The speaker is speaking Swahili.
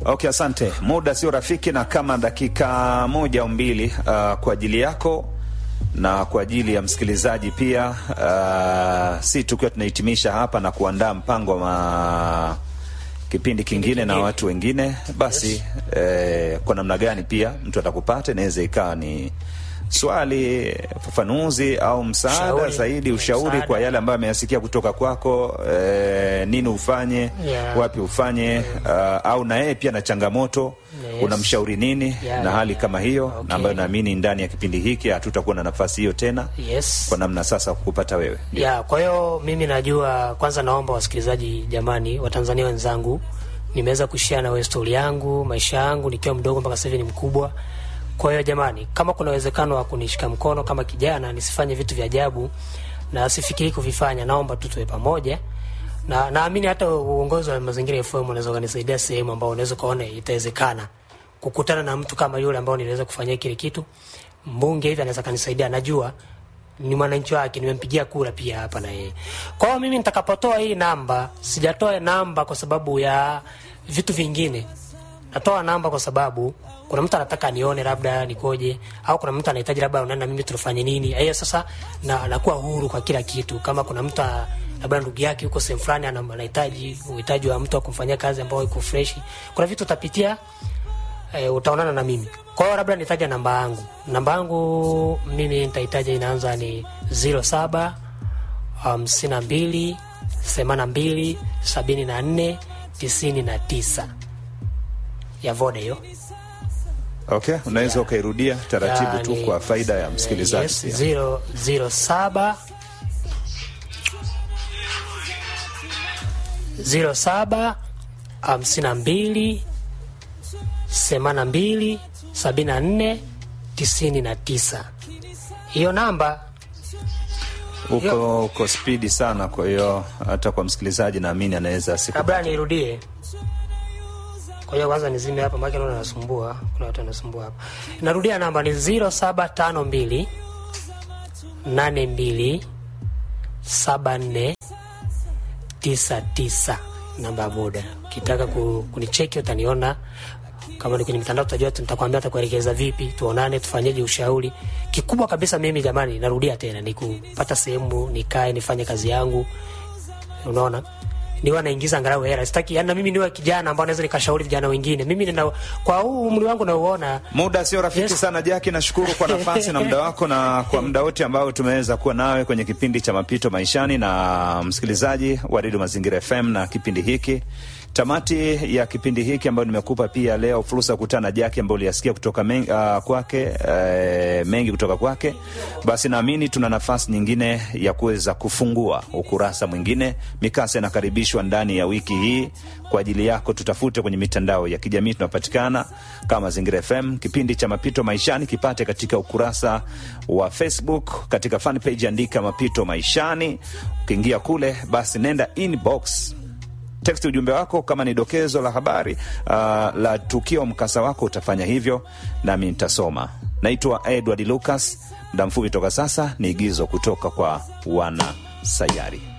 Okay, asante. Muda sio rafiki, na kama dakika moja au mbili uh, kwa ajili yako na kwa ajili ya msikilizaji pia, uh, si tukiwa tunahitimisha hapa na kuandaa mpango wa ma... kipindi kingine na watu wengine basi, Yes. eh, kwa namna gani pia mtu atakupata, inaweza ikawa ni swali, fafanuzi au msaada Ushauri. zaidi, ushauri Msaada. kwa yale ambayo ameyasikia kutoka kwako, eh, nini ufanye Yeah. wapi ufanye uh, au na yeye pia na changamoto Yes. unamshauri nini Yeah, na hali yeah. kama hiyo Okay. na ambayo naamini ndani ya kipindi hiki hatutakuwa na nafasi hiyo tena Yes. kwa namna sasa kukupata wewe ya kwa hiyo mimi najua, kwanza naomba wasikilizaji, jamani, Watanzania wenzangu, nimeweza kushare na wewe stori yangu, maisha yangu nikiwa mdogo mpaka sasa hivi ni mkubwa. Kwa hiyo jamani, kama kuna uwezekano wa kunishika mkono kama kijana, nisifanye vitu vya ajabu na sifikiri kuvifanya, naomba tu tuwe pamoja na naamini hata uongozi wa Mazingira FM unaweza ukanisaidia sehemu ambao unaweza ukaona itawezekana kukutana na mtu kama yule ambao niliweza kufanyia kile kitu. Mbunge hivi anaweza kanisaidia, najua ni mwananchi wake, nimempigia kura pia hapa na yeye. Kwa hiyo mimi nitakapotoa hii namba, sijatoa namba kwa sababu ya vitu vingine, natoa namba kwa sababu kuna mtu anataka nione labda nikoje, au kuna mtu anahitaji labda unaenda mimi tufanye nini. Hiyo sasa na nakuwa huru kwa kila kitu. Kama kuna mtu a- labda ndugu yake yuko sehemu fulani ana- anahitaji uhitaji wa mtu wa kumfanyia kazi ambao iko fresh, kuna vitu utapitia e, utaonana na mimi. Kwa hiyo labda nitaja namba yangu. Namba yangu mimi nitahitaja inaanza ni 07 hamsini na mbili themanini na mbili sabini na nne tisini na tisa ya Voda hiyo. okay unaweza ukairudia taratibu tu Yani, kwa faida ya msikilizaji yes, pia. zero, zero saba zero saba hamsini na mbili themanini na mbili sabini na nne tisini na tisa. Hiyo namba uko uko spidi sana kwa hiyo hata kwa msikilizaji naamini anaweza asiku kabla nirudie. Kwa hiyo kwanza nizime hapa, maana naona nasumbua, kuna watu wanasumbua hapa. Narudia namba ni 0752 82 74 99, namba ya boda. Ukitaka ku, kunicheki utaniona kama ni kwenye mitandao tutajua, nitakwambia atakuelekeza vipi, tuonane, tufanyeje ushauri. Kikubwa kabisa mimi jamani, narudia tena, ni kupata sehemu nikae nifanye kazi yangu, unaona niwe naingiza angalau hela. Sitaki yani, na mimi niwe kijana ambao naweza nikashauri vijana wengine. Mimi nina kwa huu umri wangu nauona, muda sio rafiki Yes. sana jaki nashukuru kwa nafasi na muda wako na kwa muda wote ambao tumeweza kuwa nawe kwenye kipindi cha mapito maishani na msikilizaji wa redio mazingira fm na kipindi hiki tamati ya kipindi hiki ambayo nimekupa pia leo fursa ya kukutana na jaki ambayo uliyasikia kutoka mengi, uh, kwake uh, mengi kutoka kwake basi naamini tuna nafasi nyingine ya kuweza kufungua ukurasa mwingine mikasa inakaribishwa ndani ya wiki hii kwa ajili yako tutafute kwenye mitandao ya kijamii tunapatikana kama mazingira fm kipindi cha mapito maishani kipate katika ukurasa wa facebook katika fan page andika mapito maishani ukiingia kule basi nenda inbox text ujumbe wako kama ni dokezo la habari uh, la tukio mkasa wako utafanya hivyo nami nitasoma naitwa edward lucas muda mfupi toka sasa ni igizo kutoka kwa wana sayari